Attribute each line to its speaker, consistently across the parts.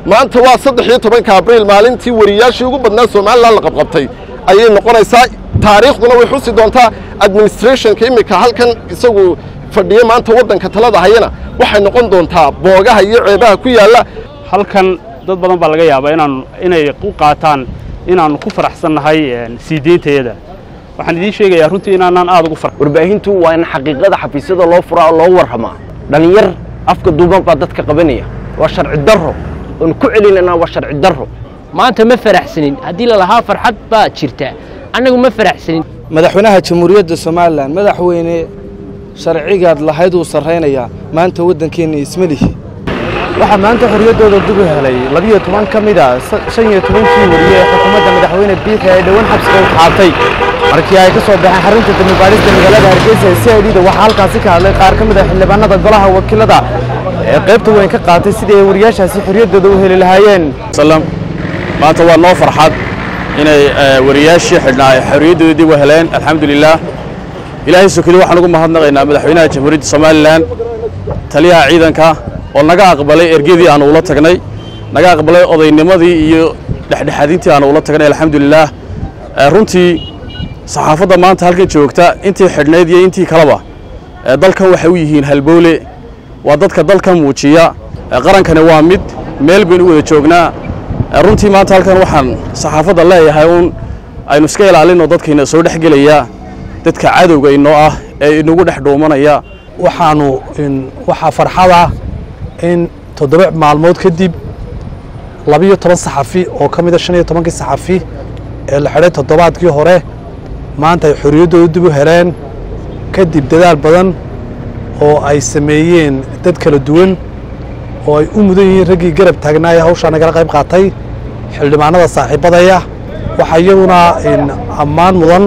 Speaker 1: maanta waa saddex iyo tobanka abriil maalintii wariyaashii ugu badnaa somalilan la qabqabtay ayay noqonaysaa taariikhduna way xusi doontaa administrationka iminka halkan isagu fadhiya maanta waddanka talada hayana waxay noqon doontaa boogaha iyo ceebaha ku yaalla
Speaker 2: halkan dad badan baa laga yaabaa inaan inay u qaataan inaannu ku faraxsannahay sii deyntayada waxaan idiin sheegayaa runtii inaanaan aad ugu far
Speaker 3: warbaahintu waa in xaqiiqada xafiisyada loo furaa oo loo warramaa dhallinyar afka duuban baa dadka qabanaya waa sharci darro oon ku celinanaa waa sharci darro
Speaker 4: maanta ma faraxsanin haddii lalahaa farxad baa jirta annagu ma faraxsanin
Speaker 5: madaxweynaha jamhuuriyadda somalilan madaxweyne sharcigaad lahayd uu sarraynayaa maanta waddankeenna ismelihi waxaa maanta xorriyaddooda dib u helay labiyo toban ka mid a shan iyo tobankii wariye ee xukuumadda madaxweyne biixi ay dhowaan xabsiga u taxaabtay markii ay ka soo baxeen xarunta dambibaadhista magaalada hargeysa ee c i d da waxaa halkaasi ka hadlay qaar ka mid a xildhibaanada golaha wakiilada ee qaybta weyn ka qaatay sidii ay wariyaashaasi xorriyaddooda u heli lahaayeen
Speaker 6: maanta waa noo farxad inay wariyaashii xidhnaa ay xorriyaddooda dib u heleen alxamdulilaah ilaahay sokeli waxaan ugu mahadnaqaynaa madaxweynaha jamhuuriyadda somalilan taliyaha ciidanka oo naga aqbalay ergadii aanu ula tagnay naga aqbalay odaynimadii iyo dhexdhexaadintii aanu ula tagnay alxamdulilaah runtii saxaafadda maanta halkan joogta intii xidhnayd iyo intii kaleba dalkan waxay u yihiin halbowle waa dadka dalkan muujiya qarankani waa mid meel baynu u wada joognaa runtii maanta halkan waxaan saxaafadda leeyahay uun aynu iska ilaalinno dadkayna soo dhex gelaya dadka cadowga inoo ah ee inagu dhex dhuumanaya
Speaker 5: waxaanu waxaa farxada in toddoba maalmood kadib labiyo toban saxafi oo ka mida shan iyo tobankii saxafi ee la xidhay toddobaadkii hore maanta ay xorriyaddooda dib u heleen kadib dadaal badan oo ay sameeyeen dad kala duwan oo ay u mudan yihiin raggii garab taagnaa ee hawshaa nagala qayb qaatay xildhibaanada saaxiibadaya waxaa iyaguna ammaan mudan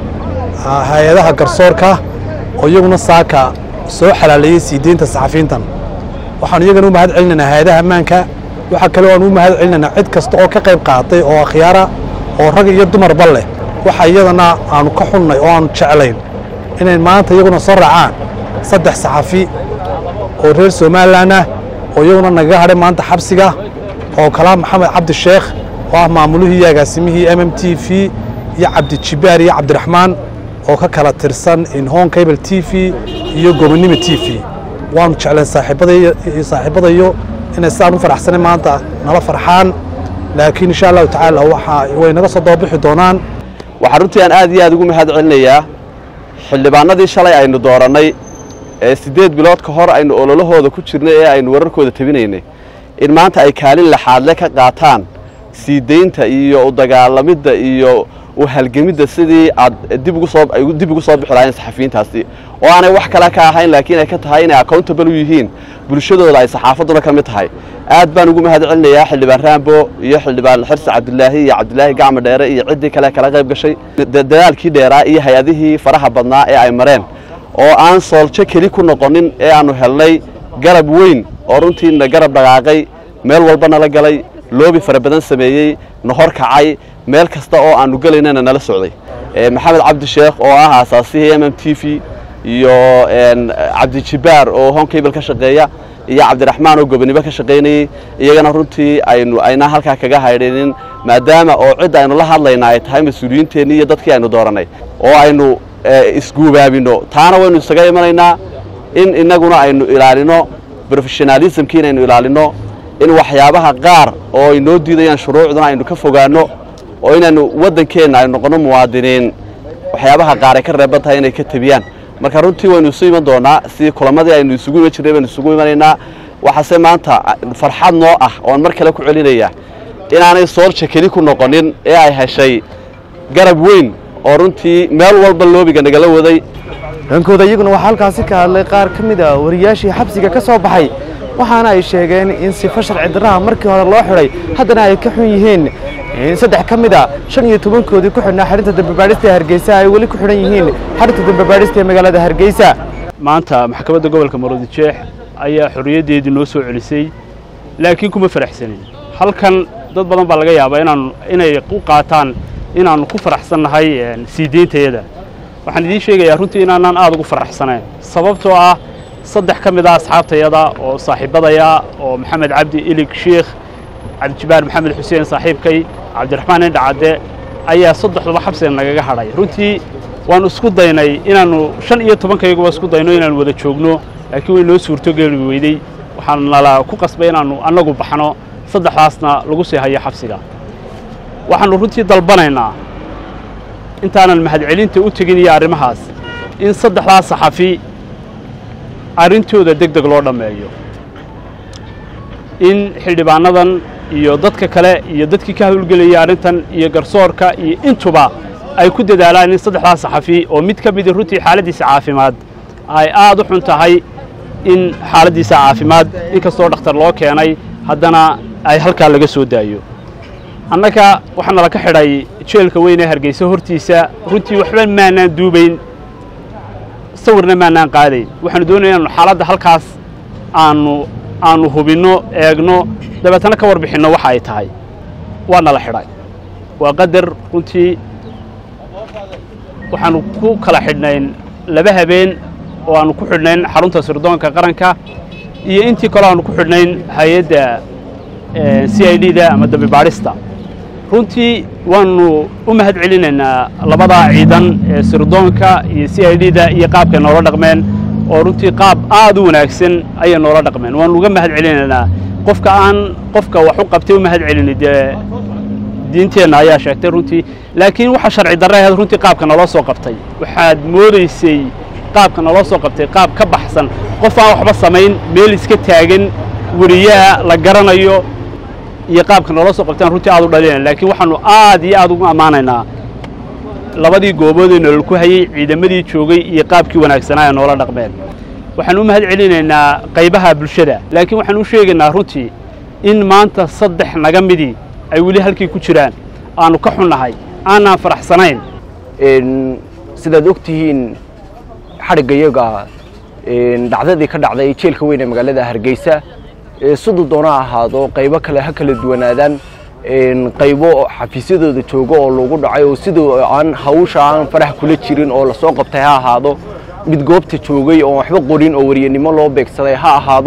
Speaker 5: hay-adaha garsoorka oo iyaguna saaka soo xalaaleeyey sii deynta saxafiintan waxaanu iyagana u mahad celinaynaa hay-adaha ammaanka waxaa kale o aan u mahad celinaynaa cid kasta oo ka qayb qaatay oo akhyaara oo rag iyo dumarba leh waxa iyadana aanu ka xunnay oo aanu jeclayn inay maanta iyaguna soo raacaan saddex saxafi oo reer somalilan ah oo iyaguna nagaga hadhay maanta xabsiga oo kalaa maxamed cabdi sheekh oo ah maamulihii iyo agaasimihii m m t v iyo cabdijibaar iyo cabdiraxmaan oo ka kala tirsan inhon cable t v iyo gobonimo t v waanu jecleen saaxiibadayo inay sidaan u faraxsanay maanta nala farxaan laakiin insha allahu tacaala waxa way naga soo dababixi doonaan
Speaker 7: waxaa runtii aan aad iyo aad ugu mahad celinayaa xildhibaanadii shalay aynu doorannay ee siddeed bilood ka hor aynu ololahooda ku jirnay ee aynu wararkooda tabinaynay in maanta ay kaalin laxaadle ka qaataan sii deynta iyo u dagaalamidda iyo u halgemidda sidii aad dib ugu soo ay dib ugu soo bixi lahayn saxafiyiintaasi oo aanay wax kale ka ahayn laakiin ay ka tahay inay accountable u yihiin bulshadooda ay saxaafadduna ka mid tahay aad baan ugu mahad celinayaa xildhibaan raambo iyo xildhibaan xirsi cabdilaahi iyo cabdilaahi gacmo dheere iyo ciddii kale kala qayb gashay dadaalkii dheeraa iyo hay-adihii faraha badnaa ee ay mareen oo aan sooljo keli ku noqonin ee aannu helnay garab weyn oo runtiina garab dhaqaaqay meel walba nala galay loobi fara badan sameeyey na hor kacay meel kasta oo aannu gelaynana nala socday maxamed cabdi sheekh oo ah aasaasihii m m t v iyo cabdijibaar oo honkable ka shaqeeya iyo cabdiraxmaan oo gobonimo ka shaqaynayey iyagana runtii aynu aynaa halkaa kaga haydhinin maadaama oo cidda aynu la hadlaynaa ay tahay mas-uuliyiinteenni iyo dadkii aynu doorannay oo aynu isguubaabino taana waynu isaga imanaynaa in innaguna aynu ilaalino brofessionalismki inaynu ilaalino in waxyaabaha qaar oo ay noo diidayaan shuruucduna aynu ka fogaanno oo inaynu waddankeenna aynu noqonno muwaadiniin waxyaabaha qaar ay ka reeban tahay inay ka tebiyaan marka runtii waynu isu iman doonaa sidii kulamadii aynu isugu iman jirnay baynu isugu imanaynaa waxaase maanta farxad noo ah oon mar kale ku celinaya inaanay soolja keli ku noqonin ee ay heshay garab weyn oo runtii meel walba loobiga nagala waday
Speaker 5: dhankooda iyaguna waxaa halkaasi ka hadlay qaar ka mid a wariyaashii xabsiga ka soo baxay waxaana ay sheegeen in sifo sharci darraha markii hore loo xidhay haddana ay ka xun yihiin in saddex ka mid a shan iyo tobankoodii ku xidhnaa xarinta dambibaadhista ee hargeysa ay weli ku xidhan yihiin xarinta dambibaadhista ee magaalada hargeysa
Speaker 2: maanta maxkamadda gobolka maroodijeex ayaa xorriyaddeedii noo soo celisay laakiin kuma faraxsanin halkan dad badan baa laga yaabaa inaan inay u qaataan inaannu ku faraxsannahay sii deyntayada waxaan idiin sheegayaa runtii inaanaan aad ugu faraxsanayn sababtoo ah saddex ka mid ah asxaabtayada oo saaxiibadaya oo maxamed cabdi ilig sheikh cabdijibaar maxamed xuseen saaxiibkay cabdiraxmaan indhacadde ayaa saddexduba xabsiga nagaga hadhay runtii waannu isku daynay inaannu shan iyo tobankayaguba isku dayno inaannu wada joogno laakiin way noo suurtogeli weydey waxaan nala ku qasbay inaannu annagu baxno saddexdaasna lagu sii hayo xabsiga waxaannu runtii dalbanaynaa intaanan mahadcelinta u tegin iyo arrimahaas in saddexdaas saxafi arrintooda deg deg loo dhammeeyo in xildhibaanadan iyo dadka kale iyo dadkii ka hawlgelayay arrintan iyo garsoorka iyo intuba ay ku dadaalaan in saddexdaas saxafi oo mid ka midi runtii xaaladdiisa caafimaad ay aad u xun tahay in xaaladdiisa caafimaad inkastoo dhakhtar loo keenay haddana ay halkaa laga soo daayo annaga waxaa nala ka xidhay jeelka weyn ee hargeysa hortiisa runtii waxba maanaan duubayn sawirna maanaan qaadayn waxaanu doonaya inaanu xaaladda halkaas aanu aanu hubinno eegno dabeetana ka warbixinno waxa ay tahay waa nala xidhay waa qadar runtii waxaanu ku kala xidhnayn laba habeen oo aanu ku xidhnayn xarunta sirdoonka qaranka iyo intii kaleo aanu ku xidhnayn hay-adda c i d da ama dambi baadhista runtii waannu u mahad celinaynaa labadaa ciidan ee sirdoonka iyo c i d da iyo qaabkay noola dhaqmeen oo runtii qaab aad u wanaagsan ayay noola dhaqmeen waannu uga mahad celinaynaa qofka aan qofka wax u qabtay u mahad celini dee diinteenna ayaa sheegtay runtii laakiin waxa sharci darre ahayd runtii qaabka naloo soo qabtay waxaad moodaysay qaabka naloo soo qabtay qaab ka baxsan qof aan waxba samayn meel iska taagan weriyaha la garanayo iyo qaabka naloo soo qabtaan runtii aad u dhalinayna laakiin waxaanu aad iyo aad ugu ammaanaynaa labadii goobood ee nolol ku hayey ciidamadii joogay iyo qaabkii wanaagsanaa ee noola dhaqmeen waxaan u mahad celinaynaa qaybaha bulshada laakiin waxaan u sheegaynaa runtii in maanta saddex naga midii ay weli halkii ku jiraan aanu ka xunnahay aanaan faraxsanayn
Speaker 3: sidaad og tihiin xadhigga iyaga dhacdadii ka dhacday jeelka weyn ee magaalada hargeysa siduu doona ahaado qaybo kale ha kala duwanaadaan qaybo xafiisyadooda joogo oo lagu dhacay oo siduu aan hawsha aan faraha kula jirin oo lasoo qabtay ha ahaado mid goobta joogay oo waxba qorin oo wariyanimo loo beegsaday ha ahaado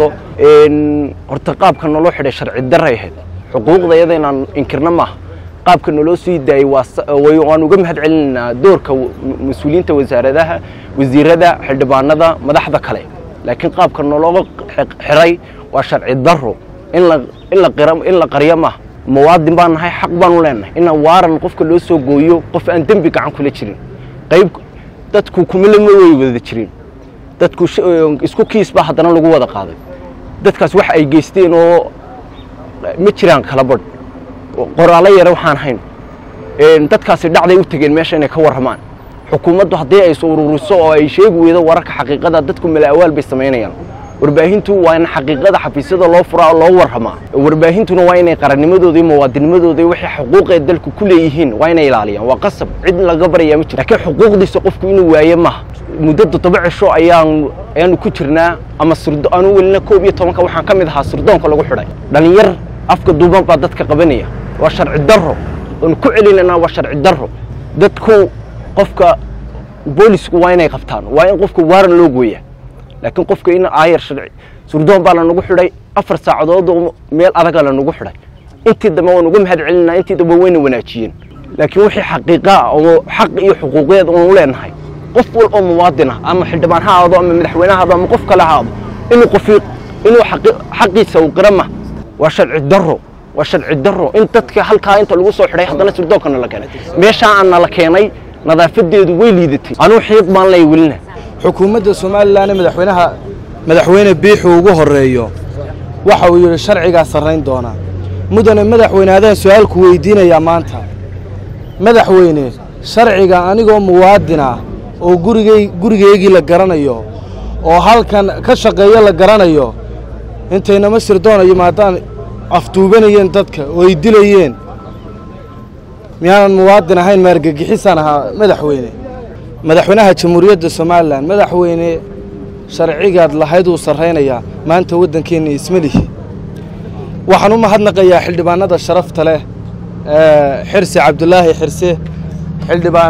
Speaker 3: horta qaabka naloo xidhay sharci daray ahayd xuquuqda iyada inaan inkirna maaha qaabka naloo sii daayey waan uga mahad celinaynaa doorka mas-uuliyiinta wasaaradaha wasiirada xildhibaanada madaxda kale laakiin qaabka naloo xiray waa sharci daro in la qaryo maaha muwaadin baan nahay xaq baanu leenahay in waaran qofka loo soo gooyo qof aan dembi gacan kula jirin qayb dadku kumilama way wada jirin dadku isku kiis baa haddana lagu wada qaaday dadkaas wax ay geysteen oo ma jiraan kala badh qoraallo yare waxaan hayn dadkaasi dhacday u tegeen meesha inay ka warramaan xukuumaddu haddii ay is ururiso oo ay sheegi weydo wararka xaqiiqada dadku mala'awaal bay samaynayaan warbaahintu waa in xaqiiqada xafiisyada loo furaa oo loo warramaa warbaahintuna waa inay qarannimadooda iyo muwaadinimadooda iyo wixii xuquuqee dalku ku leeyihiin waa inay ilaaliyaan waa qasab cid laga baryaa ma jiro laakiin xuquuqdiisa qofku inuu waaye maaha muddo toddoba cisho ayaan ayaanu ku jirnaa ama sirdo aanu welina koob iyo tobanka waxaan ka mid ahaa sirdoonka lagu xidhay dhalinyar afka duuban baa dadka qabanaya waa sharci darro oonu ku celinanaa waa sharci darro dadku qofka boolisku waa inay qabtaan waa in qofka waaran loo gooyaa laakiin qofka in aayar sharci surdoon baa lanagu xidhay afar saacadood oo meel adaga lanagu xidhay intii dambe waan uga mahad celinaa intii dambe wayna wanaajiyeen laakiin wixii xaqiiqaa oo xaq iyo xuquuqeed oonu leenahay qof wal oo muwaadin ah ama xildhibaan ha ahaado ama madaxweyne ha ahaado ama qof kale ha ahaado inuu qofi inuu xaqiisa uu qira ma waa sharci darro waa sharci darro in dadka halkaa inta lagu soo xidhay haddana sirdoonka nala keenay meeshaa aan nala keenay nadaafadeedu way liidatay anuu xiiq baan lay welina
Speaker 5: xukuumadda somalilan ee madaxweynaha madaxweyne biixu ugu horeeyo waxa uu yidhi sharcigaa sarrayn doonaa mudane madaxweyne adaan su-aalku weydiinayaa maanta madaxweyne sharciga anigoo muwaadin ah oo gurigay gurigaygii la garanayo oo halkan ka shaqeeyo la garanayo intaynama sirdoonayo maadaan afduubanayeen dadka oo ay dilayeen miyaanan muwaadin ahayn maargagixisaan ahaa madaxweyne madaxweynaha jamhuuriyadda somalilan madaxweyne sharcigaad lahayd uu sarraynayaa maanta waddankeenna isma lihi waxaan u mahadnaqayaa xildhibaanada sharafta leh xirse cabdulaahi xirse xildhibaan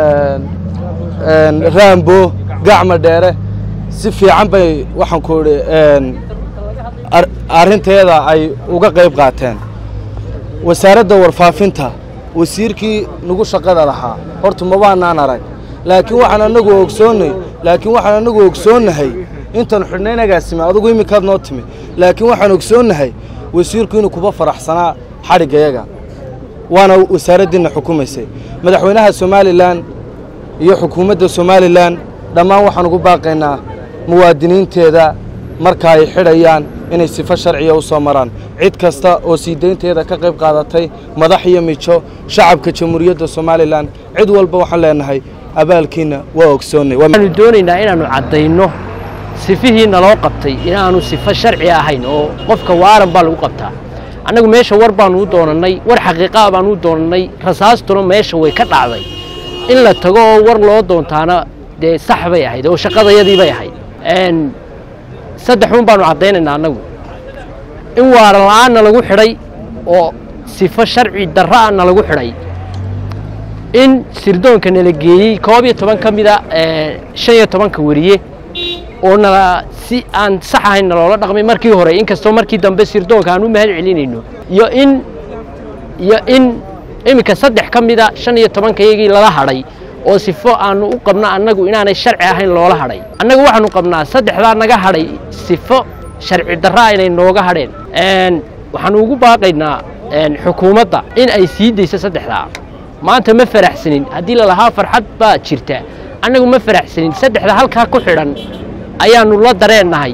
Speaker 5: raambo gacma dheere si fiican bay waxaan ku idhi arrinteeda ay uga qayb qaateen
Speaker 8: wasaaradda warfaafinta wasiirkii nagu shaqada lahaa horta mabaanaan arag laakiin waxaan anagu ogsoonnay laakiin waxaan anagu ogsoonnahay intaan xidhnay inagaasime adugu iminkaad noo timi laakiin waxaan ogsoonnahay wasiirku inuu kuba faraxsanaa xadhiggayaga waana wasaaraddiinna xukumaysay madaxweynaha somalilan iyo xukuumadda somalilan dhammaan waxaan ugu baaqaynaa muwaadiniinteeda marka ay xidhayaan inay sifo sharciya u soo maraan cid kasta oo sii daynteeda ka qayb qaadatay madax iyo mijo shacabka jamhuuriyadda somalilan cid walba waxaan leenahay abaalkiinna waa ogsoonnay
Speaker 4: waxaanu doonaynaa inaannu caddayno sifihii naloo qabtay inaanu sifo sharci ahayn oo qofka waaran baa lagu qabtaa annagu meesha war baanu u doonannay war xaqiiqaa baanu u doonannay rasaastuna meesha way ka dhacday in la tago oo war loo doontaana dee sax bay ahayd oo shaqadayadii bay ahayd saddex un baanu caddaynaynaa annagu in waaran la'aanna lagu xidhay oo sifo sharci darra'ana lagu xidhay in sirdoonka nala geeyey koob iyo toban ka mida shan iyo tobanka weriye oo nala si aan sax ahayn naloola dhaqmay markii hore inkastoo markii dambe sirdoonka aan u mahad celinayno iyo in iyo in iminka saddex ka mida shan iyo tobankayagii lala hadhay oo sifo aanu u qabno annagu inaanay sharci ahayn loola hadhay annagu waxaanu qabnaa saddexdaa naga hadhay sifo sharci darra inay nooga hadheen waxaanu ugu baaqaynaa xukuumadda in ay sii dayso saddexdaa maanta ma faraxsanin haddii lalahaa farxad baa jirta annagu ma faraxsanin saddexda halkaa ku xidhan ayaannu la dareennahay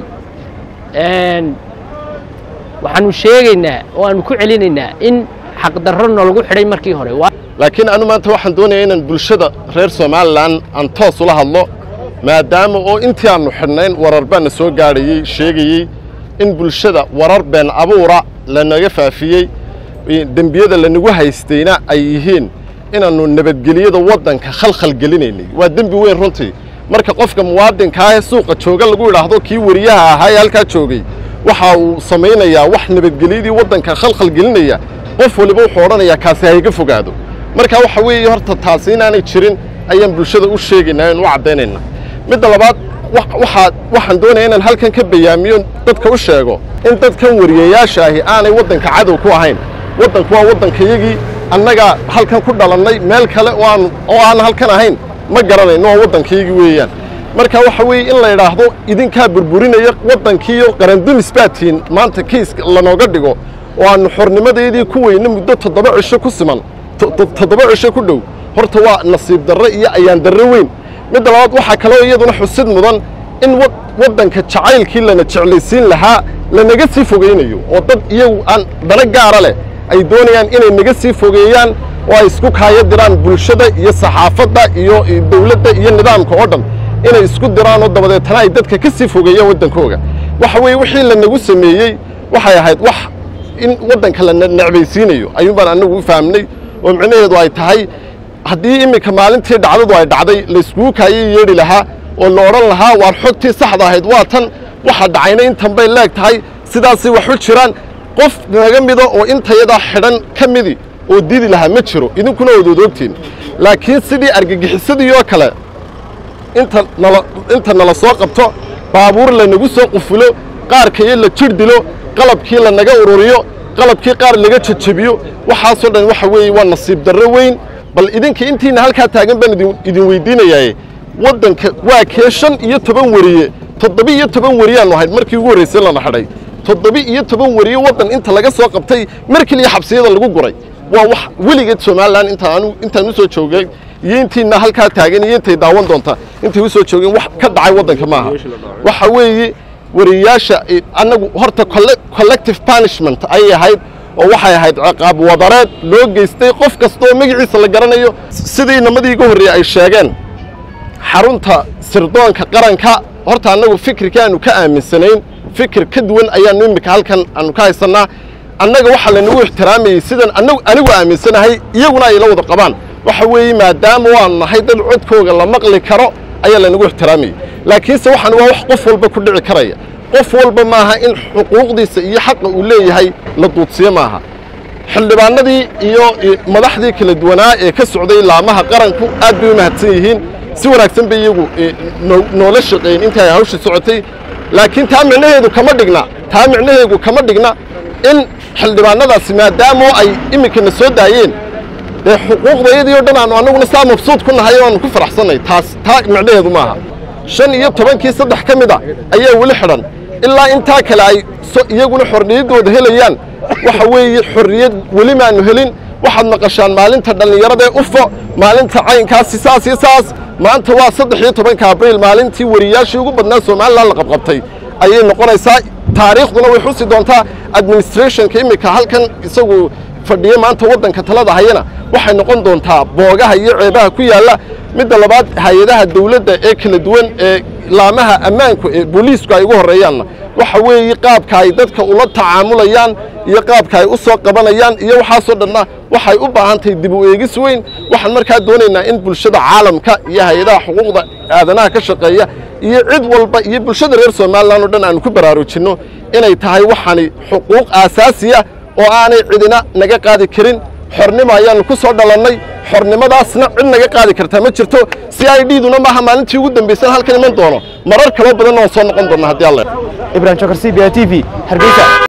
Speaker 4: waxaanu sheegaynaa oo aanu ku celinaynaa in xaqdarro nolagu xidhay markii hore
Speaker 1: laakiin anu maanta waxaan doonayaa inaan bulshada reer somalilan aan toos ula hadlo maadaama oo intii aannu xidhnayn warar baana soo gaadhayey sheegayey in bulshada warar been abuura lanaga faafiyey dembiyada lanagu haystayna ay yihiin inaannu nabadgeliyada waddanka khalkhal gelinaynay waa dembi weyn runtii marka qofka muwaadinkaa ee suuqa jooga lagu idhaahdo kii weriyaha ahaa ee halkaa joogay waxa uu samaynayaa wax nabadgelyadii waddanka khalkhal gelinaya qof waliba wuxuu odhanayaa kaasi hayga fogaado marka waxa weeye horta taasi inaanay jirin ayaan bulshada u sheegaynaa in u caddaynayna midda labaad waxaa waxaan doonaya inaan halkan ka bayaamiyo dadka u sheego in dadkan wariyayaasha ahi aanay waddanka cadow ku ahayn waddanku waa waddankayagii annaga halkan ku dhalannay meel kale oo aan oo aan halkan ahayn ma garanayno waa waddankayagii weeyaan marka waxa weeye in la idhaahdo idinkaa burburinaya waddankiiyo qarandumis baatiin maanta kiiska lanooga dhigo oo aannu xornimadeedii ku weyne muddo toddoba cisho ku siman toddoba cisho ku dhow horta waa nasiib darre iyo ayaan darre weyn midda labaad waxaa kaloo iyaduna xusid mudan in waddanka jacaylkii lana jeclaysiin lahaa lanaga sii fogaynayo oo dad iyagu aan dana gaara leh ay doonayaan inay naga sii fogeeyaan oo ay isku kaayo diraan bulshada iyo saxaafadda iyo dawladda iyo nidaamka oo dhan inay isku diraan oo dabadeetana ay dadka ka sii fogeeyaan waddankooga waxa weeye wixii lanagu sameeyey waxay ahayd wax in waddanka la necbaysiinayo ayuun baan annagu u fahamnay oo micnaheedu ay tahay haddii iminka maalintii dhacdadu ay dhacday layskugu kaayay yeedhi lahaa oo la odhan lahaa waar xogtii saxda ahayd waa tan waxa dhacayna intan bay leeg tahay sidaasay wax u jiraan qof naga mida oo intayadaa xidhan ka midi oo didi lahaa ma jiro idinkuna ood odoogtiin laakiin sidii argagixisadii oo kale inta nala inta nala soo qabto baabuur lanagu soo qufulo qaarkayo la jir dilo qalabkii lanaga ururiyo qalabkii qaar laga jajabiyo waxaasoo dhan waxa weeye waa nasiib darro weyn bal idinka intiina halkaa taagan baan idin idin weydiinayaaye waddanka waa kee shan iyo toban weriye toddoba iyo toban weriyaannu ahayd markii ugu horraysay lana xidhay toddoba iyo toban weriye waddan inta laga soo qabtay mar keliya xabsiyada lagu guray waa wax weligeed somalilan intaan intaan u soo joogay iyo intiina halkaa taagan iyo intay daawan doontaa intay u soo joogeen wax ka dhacay waddanka maaha waxa weeye wariyayaasha annagu horta collective punishment ayay ahayd oo waxay ahayd ciqaab wadareed loo geystay qof kastaoo magaciisa la garanayo sidii inamadii iga horreeyey ay sheegeen xarunta sirdoonka qaranka horta annagu fikirka aanu ka aaminsanayn fikir ka duwan ayaannu immika halkan aanu ka haysannaa annaga waxaa lanagu ixtiraamayey sidan anagu anigu aaminsanahay iyaguna ay la wada qabaan waxa weeye maadaama waanu nahay dad codkooga la maqli karo ayaa lanagu ixtiraamayey laakiinse waxaan waa wax qof walba ku dhici karaya qof walba maaha in xuquuqdiisa iyo xaqa uu leeyahay la duudsiyo maaha xildhibaanadii iyo madaxdii kala duwanaa ee ka socday laamaha qaranku aad bay u mahadsan yihiin si wanaagsan bay iyagu noola shaqeeyeen intii ay hawsha socotay laakiin taa micnaheedu kama dhigna taa micnaheedu kama dhigna in xildhibaanadaasi maadaamo ay iminkana soo daayeen dee xuquuqdayadii o dhan aanu annaguna saa mabsuud ku nahay oo aanu ku faraxsannay taas taa micnaheedu maaha shan iyo tobankii saddex ka mid a ayaa weli xidhan ilaa intaa kale ay iyaguna xorriyaddooda helayaan waxa weeye xorriyad weli maanu helin waxaad maqashaan maalinta dhallinyarada ee ufo maalinta caynkaasi saas iyo saas maanta waa saddex iyo tobanka abriil maalintii wariyaashii ugu badnaa somalilan la qabqabtay ayay noqonaysaa taariikhduna way xusi doontaa administrationka iminka halkan isagu fadhiya maanta waddanka talada hayana waxay noqon doontaa boogaha iyo ceebaha ku yaalla midda labaad hay-adaha dawladda ee kala duwan ee laamaha ammaanku ee booliisku ay ugu horreeyaanna waxa weeye qaabka ay dadka ula tacaamulayaan iyo qaabka ay u soo qabanayaan iyo waxaasoo dhanna waxay u baahan tahay dib u eegis weyn waxaan markaa doonaynaa in bulshada caalamka iyo hay-adaha xuquuqda aadanaha ka shaqeeya iyo cid walba iyo bulshada reer somalilan oo dhan aanu ku baraarujinno inay tahay waxani xuquuq aasaasiya oo aanay cidina naga qaadi karin xornimo ayaannu ku soo dhalannay xornimadaasna cid naga qaadi kartaa ma jirto c i d duna maaha maalintii ugu dambaysan halkan iman doono marar kaloo badanna waan soo noqon doonna haddii alle
Speaker 3: ibrahim jokar c b a t v hargeysa